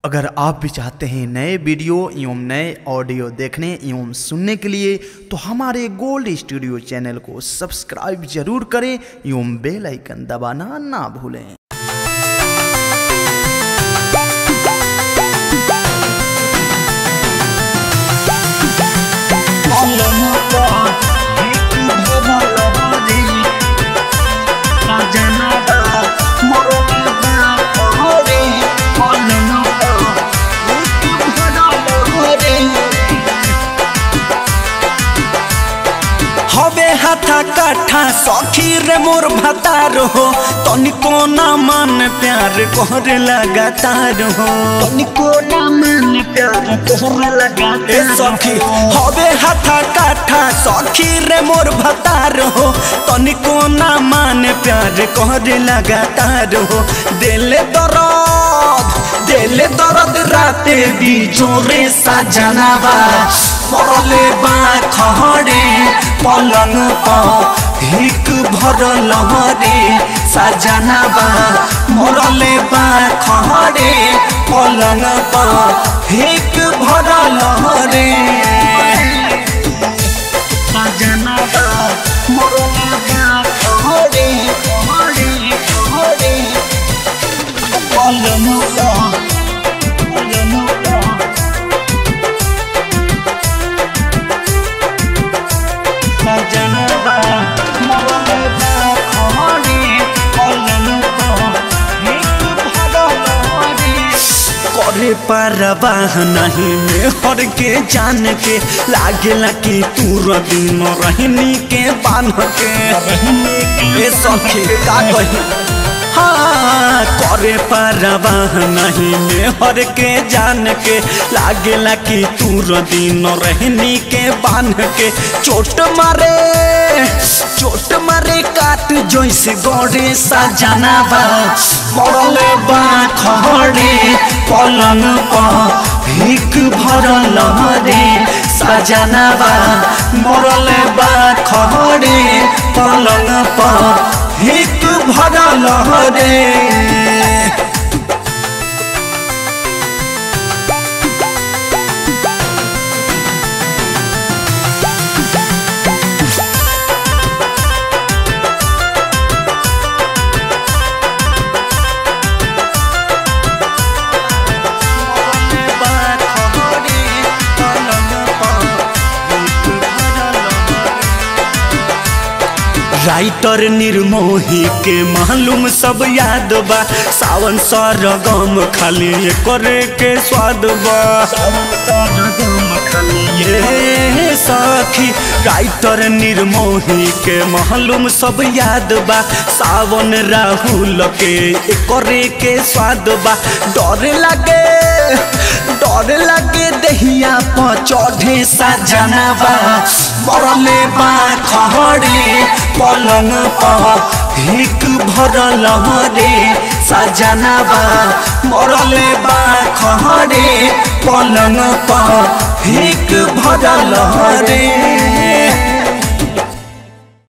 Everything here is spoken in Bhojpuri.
अगर आप भी चाहते हैं नए वीडियो एवं नए ऑडियो देखने एवं सुनने के लिए तो हमारे गोल्ड स्टूडियो चैनल को सब्सक्राइब जरूर करें एवं बेल आइकन दबाना ना भूलें हवे हाथा काठा सखी रे मोर भतार हो तनिको ना मन प्यार कोहरे लगातार हो तनिको ना मन प्यार तोहरा लगातार ए सखी हवे हाथा काठा सखी रे मोर भतार हो तनिको ना मन प्यार कोहरे लगातार हो दिल दर्द दिल दर्द राते भी जोरे सजनावा मरले बा खहरे पलंग पर हिक भरल रे सजनावा मरले बा खहरे पलंग पर हिक भरल रे सजनावा मोरला खहरे खहरे खहरे पलमुका पलमुका सजनावा मोरला खहरे पलमुका एक भरल रे करे परवाह नहीं में हर के जान के लागेला कि तू दिन रहनी के बान के ए सखी का कही हाँ करे परवाह नहीं में हर के जान के लागेला कि तू दिन रहनी के बान के चोट मारे चोट मारे काट जैसे गड़े सजनावा मरले बा खड़े पलंग पर भिक भरल रे सजनावा मरले बा खड़े पलंग पर भिक भरल रे राइटर निर्मोही के मालूम सब याद बा सावन सरगम खाली करे के स्वाद बा ये सखी राइटर निर्मोही के मालूम सब याद बा सावन राहुल के करे के स्वाद बा डर लगे डर लगे दहिया पर चढ़े सजनावा मरले बा खहरे पलंग पर भिक भरल रे सजनावा मरले बा खहरे पलंग पर भिक भरल रे